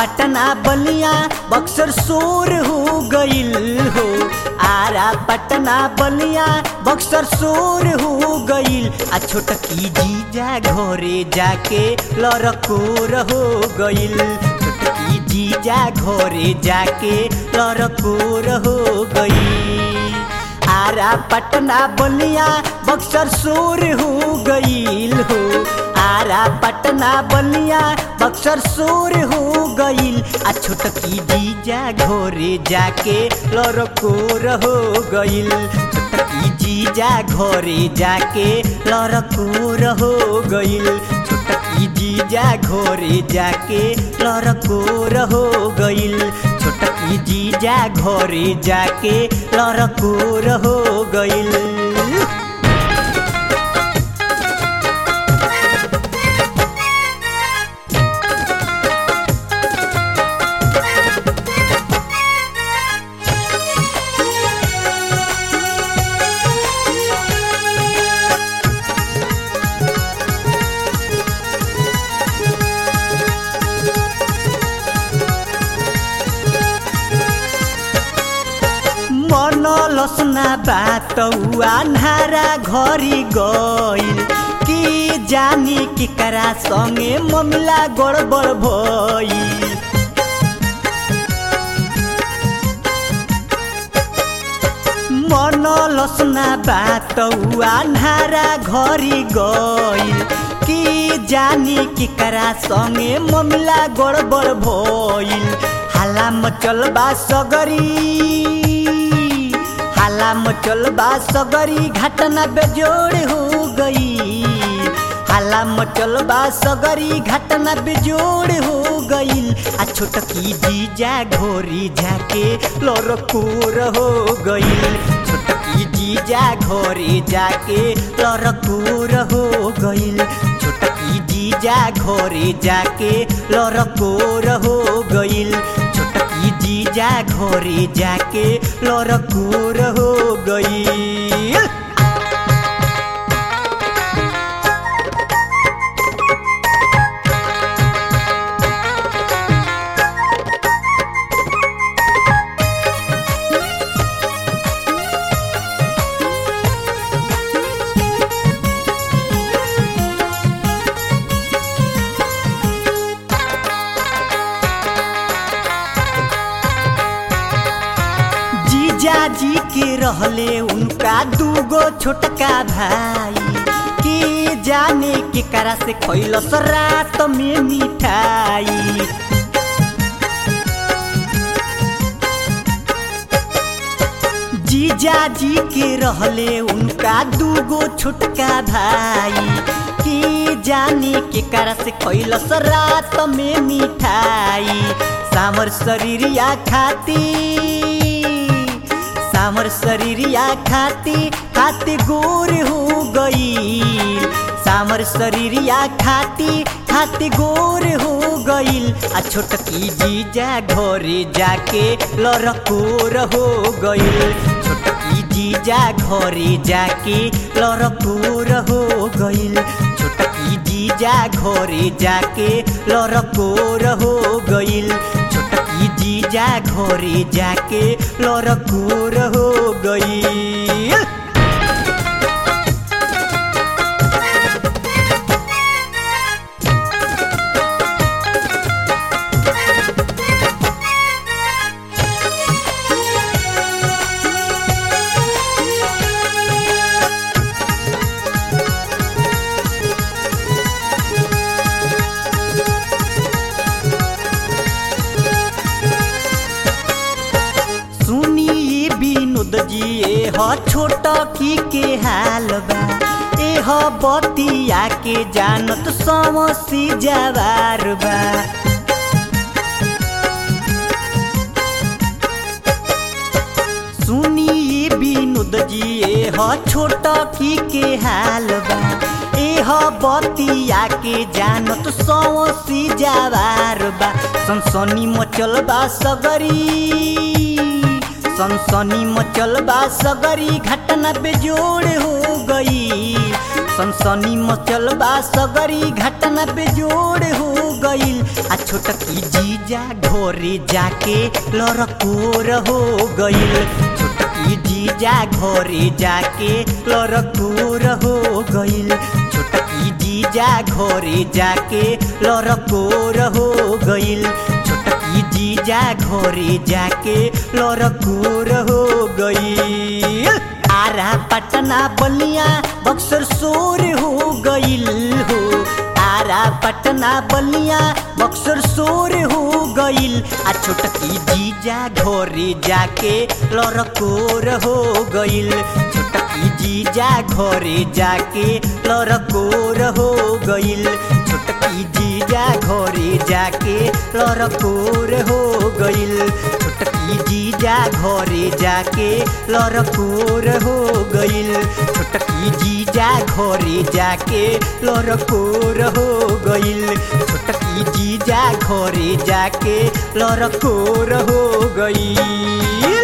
पटना बलिया बक्सर शोर हो गईल हो आरा पटना बलिया बक्सर शोर हो गईल आ छोटकी जीजा घरे जाके लड़कोर हो गईल छोटकी जीजा घरे जाके लड़कोर हो गईल आरा पटना बलिया बक्सर शोर हो गईल हो आरा पटना बलिया बक्सर शोर हो गईल आ छोटकी जीजा घोरे जाके लड़कोर हो गईल छोटकी जीजा घोरे जाके लड़कोर हो गईल छोटकी जीजा घोरे जाके लड़कोर हो गईल छोटकी जीजा घोरे जाके लड़कोर हो गईल मन लसना बात अन्हारा घरी गईल कि जानी कि करा संगे ममिला गड़बड़ भईल मन लसना बात अन्हारा घरी गईल कि जानी कि करा संगे ममिला गड़बड़ भईल हाला मचल बा सगरी हाला मचल बा सगरी घटना बेजोड़ हो गई हाला मचल बा सगरी घटना बेजोड़ हो गईल आ छोटकी जीजा घोरी जाके लड़कोर हो गईल छोटकी जीजा घोरी जाके लड़कोर हो गईल छोटकी जीजा घोरी जाके लड़कोर हो गईल छोटकी जीजा घोरी जाके लड़कोर हो गईल जीजा जी के रहले उनका दूगो छोटका भाई के जाने के करा से खैलस रात में मिठाई जीजा जी के रहले उनका दूगो छोटका भाई के जाने के करा से खैलस रात में मिठाई सामर शरीरिया खाती सामर शरीरिया खाती खाती गोर हो गई सामर शरीरिया खाती खाती गोर हो गईल आ छोटकी जीजा घरे जाके लड़कोर हो गईल छोटकी जीजा घरे जाके लड़कोर हो गईल छोटकी जीजा घरे जाके लड़कोर हो गईल छोटकी जीजा घरे जाके लड़कोर हो गईल सुनिए विनोद जी ए ह छोटा की के हाल बा ए ह बतिया के जानत समसी जवार बा सुनिए विनोद जी ए ह छोटा की के हाल बा ए ह बतिया के जानत समसी जवार बा सनसनी मचल बा सगरी सनसनी मचल बा सगरी घटना बेजोड़ हो गई सनसनी मचल बा सगरी घटना बेजोड़ हो गईल आ छोटकी जीजा घरे जाके लड़कोर हो गईल छोटकी जीजा घरे जाके लड़कोर हो गईल छोटकी जीजा घरे जाके लड़कोर हो गईल छोटकी जीजा घरे जाके लड़कोर हो गईल आरा पटना बलिया बक्सर शोर हो गईल हो आरा पटना बलिया बक्सर शोर हो गईल आ छोटकी जीजा घरे जाके लड़कोर हो गईल छोटकी जीजा घरे जाके लड़कोर हो गईल छोटकी जीजा घरे जाके लड़कोर हो गईल छोटकी जीजा घरे जाके लड़कोर हो गईल छोटकी जीजा घरे जाके लड़कोर हो गईल छोटकी जीजा घरे जाके लड़कोर हो गईल